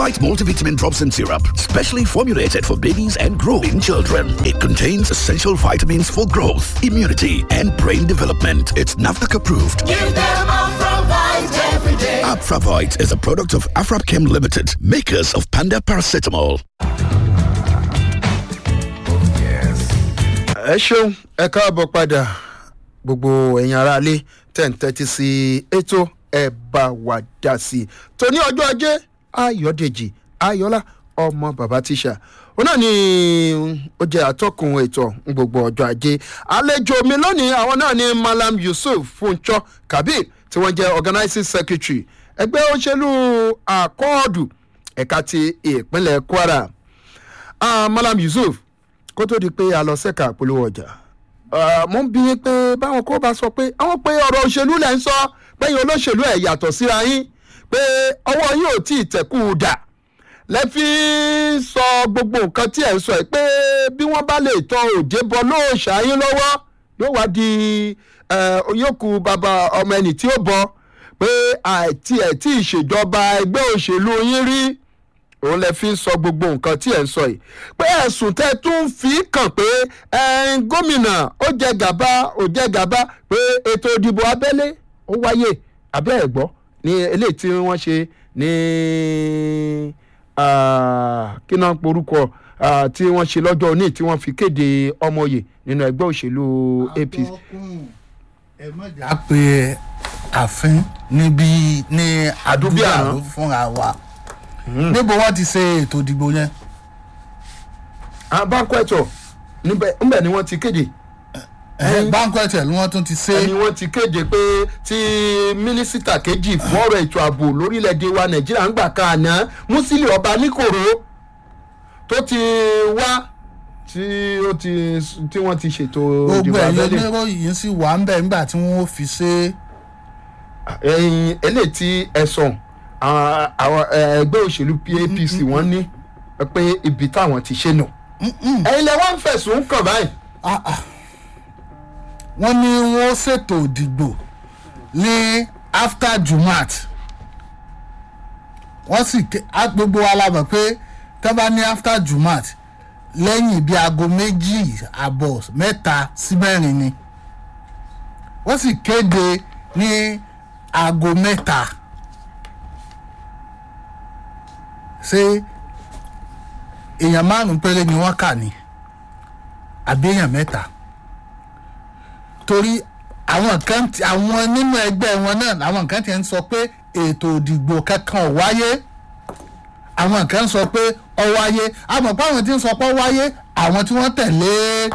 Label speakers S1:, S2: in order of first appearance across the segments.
S1: Bite multivitamin drops and syrup, specially formulated for babies and growing children. It contains essential vitamins for growth, immunity, and brain development. It's NAFDAC approved.
S2: Give them Afravite every day.
S1: Afravite is a product of Afrapchem Limited, makers of Panda Paracetamol.
S3: ẹ ṣeun ẹ káàbọ̀ padà gbogbo ẹ̀yin aráalé tẹ̀ ń tẹ́tí sí ètò ẹ bá wa dá sí i tòní ọjọ́ ajé ayọ̀dèjì ayọ̀lá ọmọ bàbá tíṣà òun náà ni ó jẹ́ atọ́kùn ètò gbogbo ọjọ́ ajé àlejò mi lónìí àwọn náà ni malam yusuf funchọ kabir tí wọ́n jẹ́ organizing secretary ẹgbẹ́ òṣèlú àkọọ́dù ẹ̀ka ti ìpínlẹ̀ kwara ah, malam yusuf kó tó di pé a lọ sẹ́ka àpolówó ọjà Ah, mo ń bí yín pé báwọn kó bá sọ pé àwọn pé ọ̀rọ̀ òṣèlú lẹ̀ ń sọ pẹ́yìn olóṣèlú ẹ̀ yàtọ̀ síra yín pé ọwọ́ yín ò tí ì tẹ̀kù dà lẹ́fí sọ gbogbo nǹkan tí ẹ̀ ń sọ ẹ̀ pé bí wọ́n bá lè tọ òde bọ lóòṣà yín lọ́wọ́ yóò wá di yókù bàbá ọmọ ẹnì tí ó bọ pé àti ẹ̀ tí ìṣèjọba ẹgbẹ́ òṣèlú yín rí òun lè fi sọ gbogbo nǹkan tí ẹ̀ ń sọ yìí pé ẹ̀sùn tẹ́ tún fi kàn pé ẹ̀ẹ́n gómìnà ó jẹ gàba ó jẹ gàba pé ètò ìdìbò abẹ́lé ó wáyé abẹ́ ẹ̀ gbọ́ ní eléyìí tí wọ́n ṣe ní ah, kí náà porúkọ ah, tí wọ́n ṣe lọ́jọ́ òní tí wọ́n fi kéde ọmọye nínú ẹgbẹ́ òṣèlú apc.
S4: ẹ mọ̀jà pé àfin níbi ní
S3: Àdúbí àná.
S4: àdúgbò fúnra wa níbo wọ́n ti ṣe ètò ìdìbò yẹn
S3: abáńkọ́ẹ̀tọ̀ níbẹ̀ níbẹ̀ ni wọ́n ti kéde
S4: banquet ẹ̀ ni wọ́n tún ti ṣe
S3: ẹni wọ́n ti kéde pé tí mínísítà kejì fún ọ̀rọ̀ ètò ààbò lórílẹ̀‐èdè wa nàìjíríà ń gbà kan àná musili ọba níkòrò tó ti wá tí ó ti tí wọ́n ti ṣètò
S4: gbogbo
S3: ìdìbò
S4: ẹ̀yọ́
S3: abẹ́lé
S4: oníròyìn sì wà ń bẹ̀ nígbà tí wọ́n fi ṣe
S3: ẹ̀yìn eléyìí tí ẹ̀sùn àwọn àwọn, eh, ẹgbẹ́ òṣèlú apc wọ́n ní pé ibi táwọn ti ṣe nù ẹ̀yin lẹ wọ́n ń fẹ̀sùn kàn báyìí
S4: wọ́n ní wọ́n ṣètò ìdìbò ní after jumat wọ́n sì ké á gbogbo wa la mọ̀ pé tẹ́ bá ní after jumat lẹ́yìn bíi aago méjì àbọ̀ mẹ́ta sí mẹ́rin ni wọ́n sì kéde ní aago mẹ́ta ṣé èèyàn márùn-ún péré ni wọ́n kà ní àbí èèyàn mẹ́ta torí àwọn kan ti àwọn nínú ẹgbẹ́ wọn náà àwọn kan ti ń sọ pé ètò ìdìbò kankan ò wáyé àwọn kan sọ pé ó wáyé àmọ́ pé àwọn tí ń sọ pé ó wáyé àwọn tí wọ́n tẹ̀lé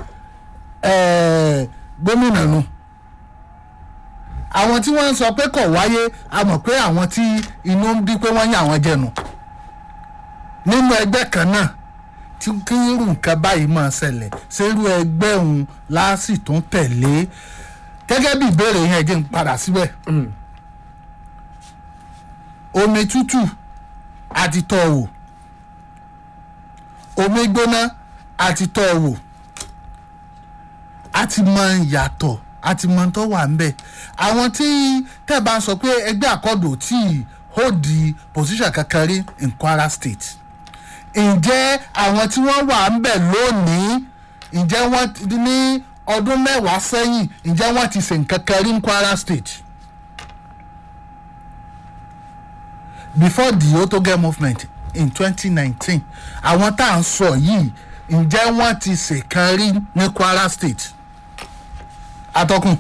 S4: eh, gómìnà nù àwọn tí wọ́n ń sọ pé kò wáyé àmọ́ pé àwọn tí inú ń bí pé wọ́n yàn àwọn jẹnu nínú ẹgbẹ́ kan náà tí kí irú nǹkan báyìí máa ṣẹlẹ̀ ṣerú ẹgbẹ́ òun láàsì tó ń tẹ̀lé gẹ́gẹ́ bí ìbéèrè yẹn jẹ́ ń padà síbẹ̀ omi tútù àti tọ́ wò omi gbóná àti tọ́ wò a ti mọ ìyàtọ̀ a ti mọ tó wà ńbẹ̀ àwọn tí tẹ́ bá ń sọ pé ẹgbẹ́ àkọ́dọ̀ tí hold the position kankan rí in kwara state ǹjẹ́ àwọn tí wọ́n wà ń bẹ̀ lónìí ǹjẹ́ wọ́n ti ní ọdún mẹ́wàá sẹ́yìn ǹjẹ́ wọ́n ti ṣe nǹkan kan rí ní kwara state before the otoge movement in twenty nineteen àwọn tá à ń sọ yìí ǹjẹ́ wọ́n ti ṣe kan rí ní kwara state atọ́kùn.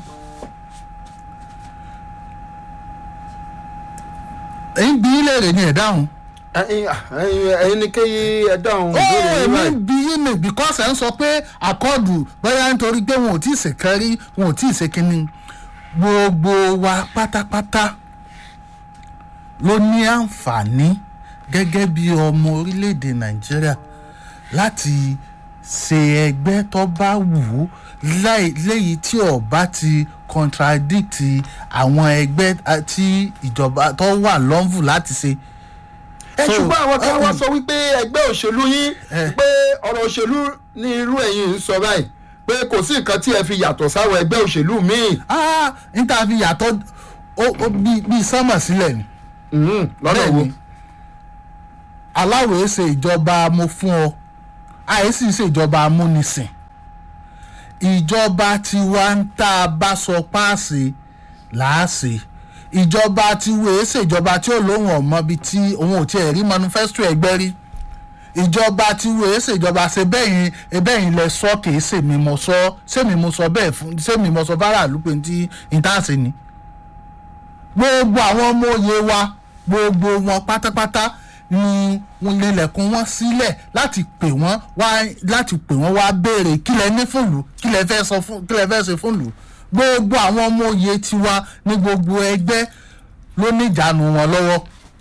S4: èyí bí léèrè ni ẹ̀ dáhùn
S3: ẹ̀yin ẹ̀yin ẹ̀yin ni kéyí ẹ dáhùn
S4: ó
S3: ìbéèrè yín
S4: èmi
S3: báyìí.
S4: bí yín ni because ẹ̀ ń sọ pé àkọọ́dù bóyá nítorí pé wọn ò tí ì ṣèkan rí wọn ò tí ì ṣe kínní gbogbo wa pátápátá ló ní àǹfààní gẹ́gẹ́ bí ọmọ orílẹ̀-èdè nàìjíríà láti ṣe ẹgbẹ́ tó bá wù ú láì- léyìí tí ọba ti contradict àwọn ẹgbẹ́ ah, tí ìjọba tó wà lọ́nvù láti ṣe
S3: ẹ
S4: So,
S3: ṣùgbọ́n àwọn kan
S4: uh,
S3: wá sọ wípé ẹgbẹ́ òṣèlú yín
S4: Eh.
S3: pé ọ̀rọ̀ òṣèlú ní irú ẹ̀yin ń sọ báyìí pé kò sí nǹkan tí ẹ fi yàtọ̀ sáwọn ẹgbẹ́ òṣèlú míì
S4: ah níta fi yàtọ̀ ó ó bí bí sánmà sílẹ̀ ni.
S3: Mhm, lọ́nà
S4: Bẹ́ẹ̀
S3: wo.
S4: ni. aláwòye ṣe ìjọba mo fún ọ àìsí ṣe ìjọba amúnisìn ìjọba tiwa ń tá a bá sọ páàsì làásì ìjọba tiwa èé ṣèjọba tí ó lóhùn ọmọ bíi tí òun ò tiẹ̀ rí manifesto ẹgbẹ́ rí ìjọba tiwa èé ṣèjọba ṣe bẹ́yìn ẹbẹ́yìn lẹ sọ kìí ṣèmi mo sọ ṣèmi mo sọ bẹ́ẹ̀ fún ṣèmi mo sọ fáráàlú pé tí ìtàsí ni gbogbo àwọn ọmọ òye wa gbogbo wọn pátápátá ni wọn lẹlẹkùn wọn sílẹ̀ láti pè wọ́n wá láti pè wọ́n wá béèrè kí lẹ ní fúnlù kí lẹ fẹ́ sọ fún kí lẹ fẹ́ ṣe fúnlù gbogbo àwọn ọmọ òye tiwa ní gbogbo ẹgbẹ́ ló ní ìjánu wọn lọ́wọ́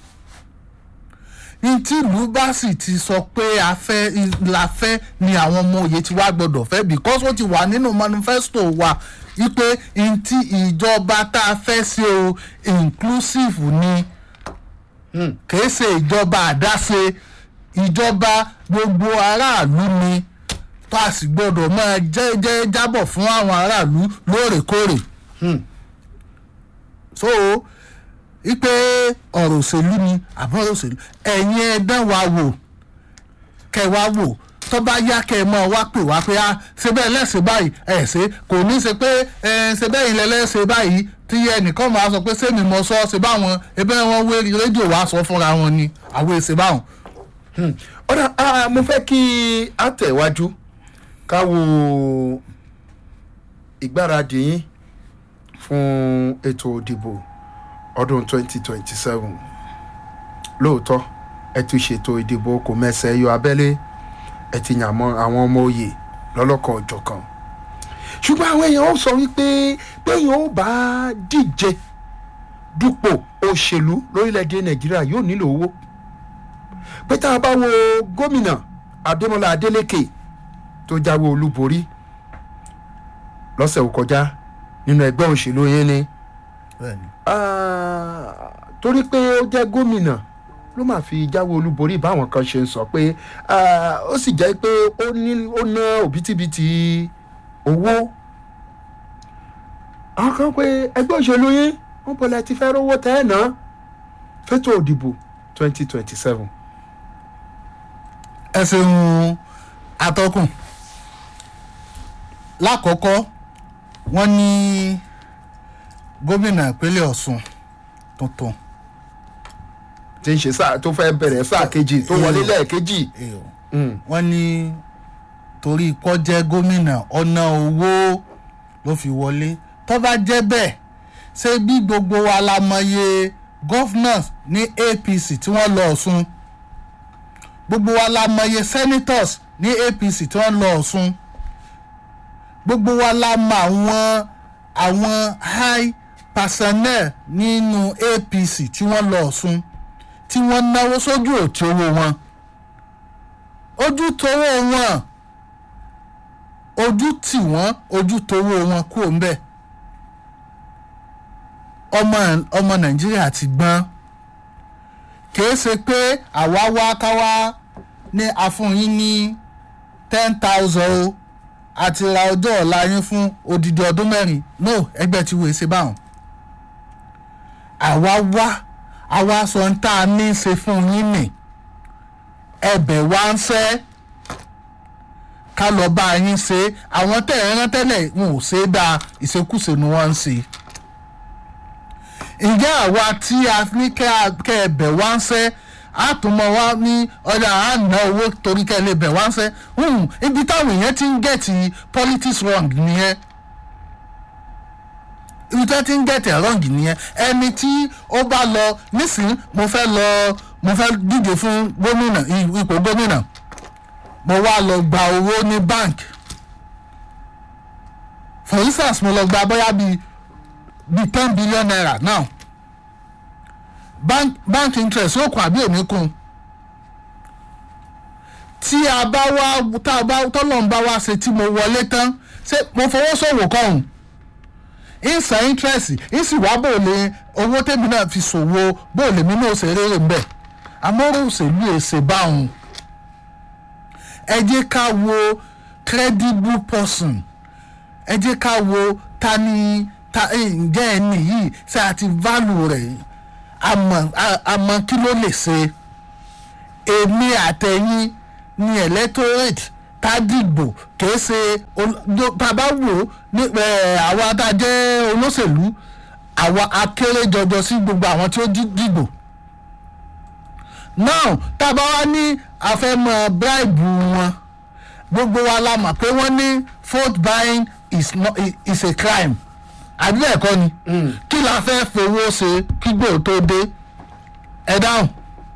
S4: ní tí ìlú bá sì ti sọ pé a fẹ́ la fẹ́ ni àwọn ọmọ òye tiwa gbọ́dọ̀ fẹ́ because ó ti wà nínú manifesto wa wípé ní tí ìjọba tá a fẹ́ ṣe o inclusive ni kìí ṣe ìjọba àdáṣe ìjọba gbogbo aráàlú ni tó a sì gbọdọ̀ máa jẹ́ jẹ́ jábọ̀ fún àwọn aráàlú lóòrèkóòrè. so ipe ọ̀rọ̀ òṣèlú ni àbọ̀ ọ̀rọ̀ òṣèlú ẹ̀yin ẹ̀dán wa wò kẹ́ wá wò tó bá yá kẹ́ ẹ mọ́ wá pè wá pé a ṣe bẹ́ẹ̀ lẹ́sẹ̀ báyìí ẹ̀ ṣe kò ní ṣe pé ẹ̀ ṣe bẹ́ẹ̀ ilẹ̀ lẹ́sẹ̀ báyìí tí ẹnìkan máa sọ pé sẹ́mi mọ sọ ṣe báwọn ẹbẹ́ wọn wé rédíò wá sọ fúnra wọn ni àwọn èsè báwọn.
S3: ọ̀dà ah, mo fẹ́ kí a tẹ̀wájú ká wo ìgbáradì yín fún ètò òdìbò ọdún 2027 lóòótọ́ ẹ ti ṣètò ìdìbò kò mẹ́sẹ̀ yọ abẹ́lé ẹ ti yàn mọ́ àwọn ọmọ òye lọ́lọ́kan ọ̀jọ̀kan ṣùgbọ́n àwọn èèyàn ó sọ wípé péèyàn ó bá díje dupò òṣèlú lórílẹ̀‐èdè nàìjíríà yóò nílò owó pé tá a bá wo gómìnà adémọlá adélèké tó jáwé olúborí lọ́sẹ̀ tó kọjá nínú ẹgbẹ́ òṣèlú yẹn ni Ah, torí pé ó jẹ́ gómìnà ló máa fi jáwé olúborí báwọn kan ṣe ń sọ pé ah, ó sì jẹ́ pé ó ní ó ná òbítíbitì owó àwọn kan pé ẹgbẹ́ òṣèlú yín wọ́n bọ̀lẹ̀ ti fẹ́ rówó tẹ́ ẹ̀ ná fẹ́tò òdìbò twenty twenty seven.
S4: ẹ ṣeun atọ́kùn lákọ̀ọ́kọ́ wọ́n ní gómìnà ìpínlẹ̀ ọ̀sùn tuntun
S3: tí ń ṣe sáà tó fẹ́ bẹ̀rẹ̀ sáà kejì tó wọlé lẹ́ẹ̀kejì. Mm.
S4: wọ́n ní torí kọ́ jẹ́ gómìnà ọ̀nà owó ló fi wọlé tó bá jẹ́ bẹ́ẹ̀ ṣé bí gbogbo wa la mọye governors ní apc tí wọ́n lọ ọ̀sùn gbogbo wa la mọye senators ní apc tí wọ́n lọ ọ̀sùn gbogbo wa la mọ àwọn àwọn high personnel nínú apc tí wọ́n lọ ọ̀sùn tí wọ́n náwó sójú òtí owó wọn ojú towó wọn ojú tì wọ́n ojú towó wọn kúrò ń bẹ̀ ọmọ ọmọ nàìjíríà ti gbọ́n kìí ṣe pé àwa wá káwá ní àfúnyín ní ten thousand o àti ra ọjọ́ ọ̀la yín fún odidi ọdún mẹ́rin no ẹgbẹ́ tí wòye ṣe báwọn àwa wá àwa sọ ń tá a ní í ṣe fún yín nì ẹbẹ̀ wá ń fẹ́ ká lọ bá yín ṣe àwọn tẹ̀ ẹ́ rán tẹ́lẹ̀ wọn ò ṣe é dáa ìṣekúṣe ni wọ́n ń ṣe ǹjẹ́ àwa tí a ní kẹ́ ẹ bẹ̀ wá ń fẹ́ a tún mọ wá ní ọjà à ń ná owó torí kẹ́ ẹ lè bẹ̀ wá ń fẹ́ ibi táwọn èèyàn ti ń gẹ̀tì politics wrong nìyẹn ibi tí wọ́n ti ń gẹ̀tì wrong nìyẹn ẹni tí ó bá lọ nísìnyí mo fẹ́ lọ mo fẹ́ díje fún gómìnà ipò gómìnà mo wá lọ gba owó ní bank for instance mo lọ gba bóyá bíi bíi ten billion naira now bank bank interest ó kún àbí òní kún tí a bá wá tá a bá tọ́lọ́n bá wá ṣe tí mo wọlé tán ṣé mo fowó ṣòwò kọ́hún ìsàn interest ìsì wá bò lè owó tèmi náà fi ṣòwò bò lè mí náà ṣe rere ń bẹ̀ amọ́rò òṣèlú èsè báwọn ẹ jẹ́ ká wo credible person ẹ jẹ́ ká wo ta ni ta ǹjẹ́ ẹni yìí ṣe àti value rẹ̀ àmọ́ àmọ́ kí ló lè ṣe èmi àtẹ̀yìn ni electorate tá a dìgbò kìí ṣe ol- tá a bá wò ó ní ẹ̀, àwa tá a jẹ́ olóṣèlú àwa akéré jọjọ sí gbogbo àwọn tí ó dí- dìgbò now tá a bá wá ní àfẹ́mọ̀ bribe wọn gbogbo wa la mọ̀ pé wọ́n ní vote buying is, not, is a crime àbí bẹ́ẹ̀ kọ́ ni kí la fẹ́ fowó ṣe kí gbòò tó dé ẹ dáhùn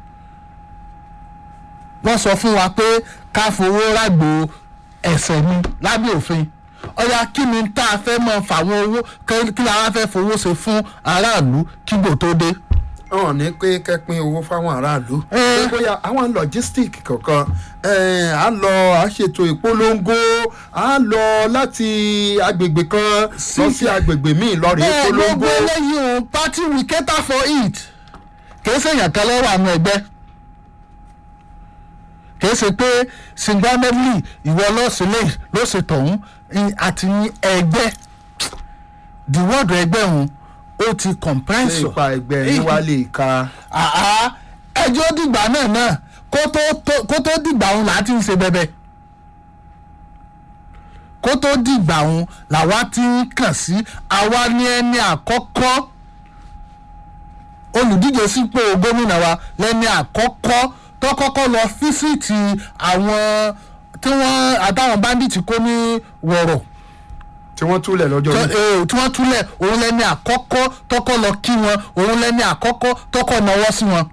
S4: wọ́n sọ fún wa pé ká fowó rágbó ẹ̀sẹ̀ ni lábẹ́ òfin ọ̀yà kí ni tá a fẹ́ mọ fàwọn owó kí kí la wá fẹ́ fowó ṣe fún aráàlú kí gbòò tó dé.
S3: wọn ní pé kẹpin owó fáwọn aráàlú.
S4: Eh.
S3: pé bóyá àwọn logistic kankan eh, á lọ á ṣètò ìpolongo á lọ láti agbègbè kan lọ sí agbègbè míì lọ rèé
S4: bẹ́ẹ̀
S3: polongo.
S4: gbogbo eléyìí o party will cater for it kìí ṣe èèyàn kan lọ́wọ́ àwọn ẹgbẹ́ kìí ṣe pé singularly ìwọ lọ́sílẹ̀ ló ṣe tọ̀hún i- àti ní ẹgbẹ́ the word ẹgbẹ́ òun ó ti
S3: ṣé
S4: compress
S3: ipa ẹgbẹ́ yín wá lè ka.
S4: àá ẹjọ́ dìgbà náà náà kó tó tó- kó tó dìgbà òun là á ti ń ṣe bẹ́bẹ́ kó tó dìgbà òun làwa ti ń kàn sí àwa ní ẹni àkọ́kọ́ olùdíje sípò gómìnà wa lẹ́ni àkọ́kọ́ tó kọ́kọ́ lọ físìtì àwọn tí wọ́n àtàwọn báńdíìtì kó ní wọ̀rọ̀
S3: tí wọ́n túlẹ̀ lọ́jọ́
S4: tó-
S3: yìí.
S4: eh, tí wọ́n túlẹ̀ òun lẹ́ni àkọ́kọ́ tọ́kọ́ lọ kí wọn òun lẹ́ni àkọ́kọ́ tọ́kọ́ náwó sí wọn.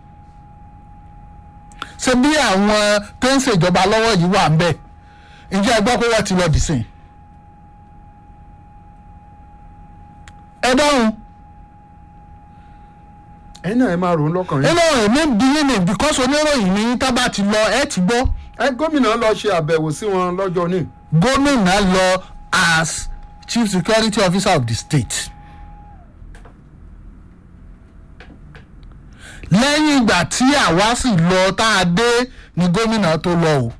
S4: ṣé bí àwọn tó ń ṣèjọba lọ́wọ́ yìí wà ń bẹ̀ ǹjẹ́ ẹ gbọ́ pé wọ́n ti lọ dì sí i. ẹ dáhùn
S3: ẹ̀yin náà ẹ máa rò ó lọ́kàn yín.
S4: nínú èmi ń bí yín ni because oníròyìn ní tábà ti lọ ẹ ti gbọ́
S3: ẹ gómìnà lọ ṣe àbẹ̀wò sí wọn lọ́jọ́ ní.
S4: gómìnà lọ as chief security officer of the state. lẹ́yìn ìgbà tí àwa sì lọ tá a dé ni gómìnà tó lọ o.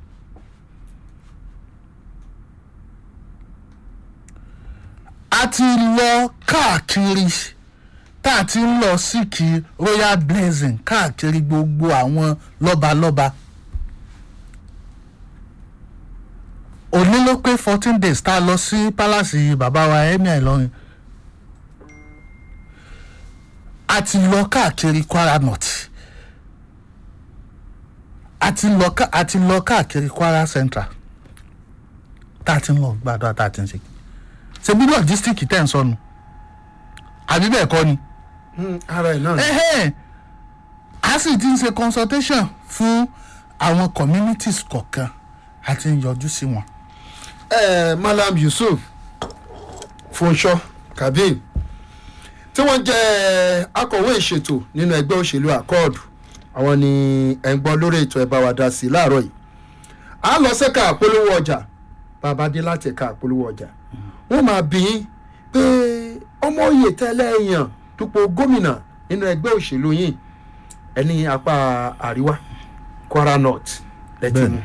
S4: a ti lọ káàkiri tá a ti ń lọ síkì royal blessing káàkiri gbogbo àwọn lọ́balọ́ba. òní ló pé fourteen days tá a lọ sí pálásì bàbá wa emir ìlọrin a ti lọ káàkiri kwara north a ti lọ ká- a ti lọ káàkiri kwara central tá a ti ń lọ gbàdúrà tá a ti ń ṣe ṣe bí logistic tẹ̀ ń sọnù àbí bẹ́ẹ̀ kọ́ ni
S3: Hmm, ara ẹ̀ náà ni.
S4: ẹhẹ́n a sì ti ń ṣe consultation fún àwọn communities kọ̀ọ̀kan a ti ń yọjú sí wọn.
S3: Eh, malam yusuf funṣọ kabir tí wọ́n jẹ́ akọ̀wé ìṣètò nínú ẹgbẹ́ òṣèlú akọ́ọ̀dù àwọn ni ẹ̀ ń gbọ́ lórí ètò ẹ̀bá wa dá sí i láàárọ̀ yìí a lọ sẹ́ka àpolówó ọjà bàbá dé láti ẹ̀ka àpolówó ọjà wọ́n máa bí i pé ọmọ òye tẹ́lẹ̀ èèyàn dupò gómìnà nínú ẹgbẹ́ òṣèlú yìí ẹni apá àríwá kwara north lẹ́tí mu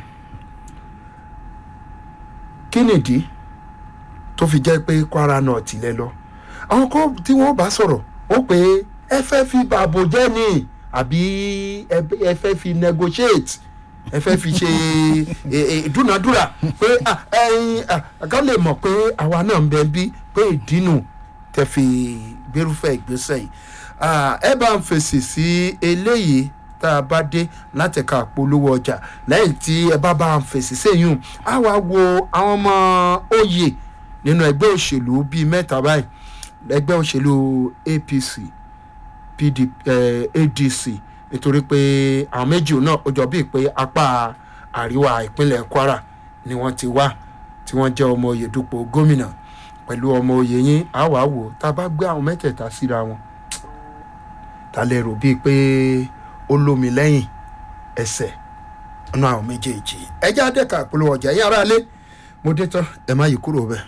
S3: kí nìdí tó fi jẹ́ pé kwara north lẹ lọ àwọn kan tí wọ́n bá sọ̀rọ̀ ó pé ẹ fẹ́ fi bàbò jẹ́ ni àbí ẹ- ẹ fẹ́ fi negotiate ẹ fẹ́ fi ṣe e- e- ìdúnadúrà pé ah, ẹyin ah, ká lè mọ̀ pé àwa náà ń bẹ bí pé ìdínú tẹ fi gbérúfẹ́ ìgbésẹ̀ yìí Ah, ẹ bá ń fèsì sí eléyìí tá a bá dé láti ka polówó ọjà lẹ́yìn tí ẹ bá bá ń fèsì sẹ́yìn á wá wo àwọn ọmọ oyè nínú ẹgbẹ́ òṣèlú bíi mẹ́ta báyìí ẹgbẹ́ òṣèlú apc pdp eh, adc nítorí pé àwọn méjì náà ó jọ bíi pé apá àríwá ìpínlẹ̀ kwara ni wọ́n ti wá tí wọ́n jẹ́ ọmọ oyè dupò gómìnà pẹ̀lú ọmọ oyè yín á wàá wò tá a bá gbé àwọn mẹ́tẹ̀ẹ̀ta síra wọn ta lè rò bíi pé ó lómi lẹ́yìn ẹsẹ̀ nínú àwọn méjèèjì ẹjẹ́ àdẹ́ka àpolówó ọjà yín aráalé mo dé tán ẹ má yí kúrò bẹ́ẹ̀.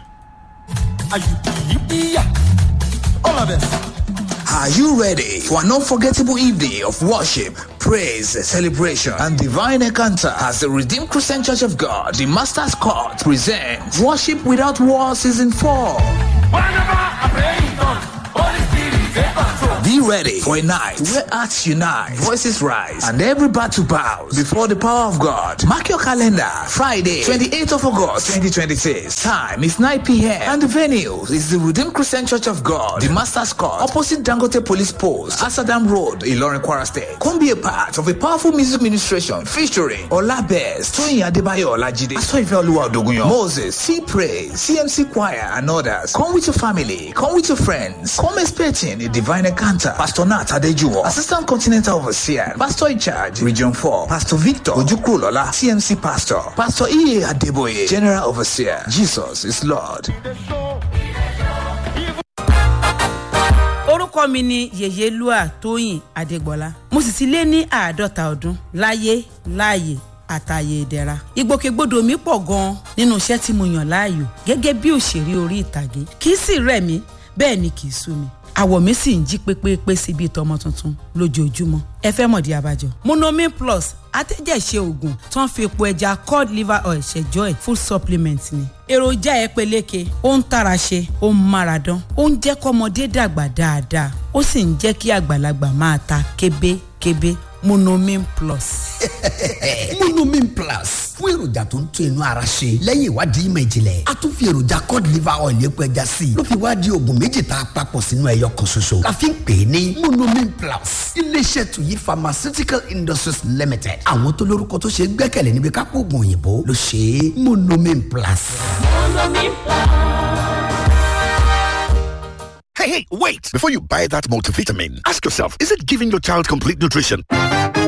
S2: All of us.
S5: Are you ready for an unforgettable evening of worship, praise, celebration, and divine encounter as the Redeemed Christian Church of God, the Master's Court, presents Worship Without War Season 4?
S2: Whenever I pray in tongues, Holy Spirit take control.
S5: Be ready for a night where hearts unite, voices rise, and every battle bows before the power of God. Mark your calendar. Friday, 28th of August, 2026. Time is 9 p.m. And the venue is the Redeemed Christian Church of God, the Master's Court, opposite Dangote Police Post, Asadam Road, Ilorin, Kwara State. Come be a part of a powerful music ministration featuring Olabez, Toyin Adebayo Olajide, Asoife Oluwa Odogunyo, Moses, Sea Praise, CMC Choir, and others. Come with your family. Come with your friends. Come expecting a divine encounter. Pastor Nat Adejuwo, Assistant Continental Overseer, Pastor in charge, Region 4, Pastor Victor Ojukrulola, CMC Pastor, Pastor E. Adeboye, General Overseer. Jesus is Lord.
S6: orúkọ mi ni yèyélúà tóyìn adégbọlá mo sì ti lé ní àádọ́ta ọdún láyé láàyè àtàyè ìdẹ̀ra ìgbòkègbodò mi pọ̀ gan-an nínú iṣẹ́ tí mo yàn láàyò gẹ́gẹ́ bí òṣèré orí ìtàgé kì í sì rẹ̀ mí bẹ́ẹ̀ ni kì í sú mi àwọ̀ mi sì ń jí pépépé sí bíi tọmọ tuntun lójoojúmọ́ ẹ fẹ́ mọ̀dí abájọ. monomin plus atẹ́jẹ̀ṣe oògùn tó ń fi epo ẹja cod liver oil ṣẹjọ́ ẹ̀ full supplement ni. èròjà ẹ peléke ó ń tara ṣe ó ń mára dán ó ń jẹ́ kọ́mọdé dàgbà dáadáa ó sì ń jẹ́ kí àgbàlagbà máa ta kébékébé monomin plus.
S7: monomin plus fún èròjà tó ń tún inú ara ṣe lẹ́yìn ìwádìí ìmọ̀ ìjìnlẹ̀ a tún fi èròjà cod liver oil epo ẹja sí i ló fi wá di oògùn méjì tá a papọ̀ sínú ẹyọ kan ṣoṣo la fi ń pè é ní monomin plus iléeṣẹ́ tuyi pharmaceutical industries limited àwọn tó lórúkọ tó ṣe é gbẹ́kẹ̀lé níbi kápò oògùn òyìnbó ló ṣe é monomin plus.
S1: Hey, hey, wait! Before you buy that multivitamin, ask yourself is it giving your child complete nutrition?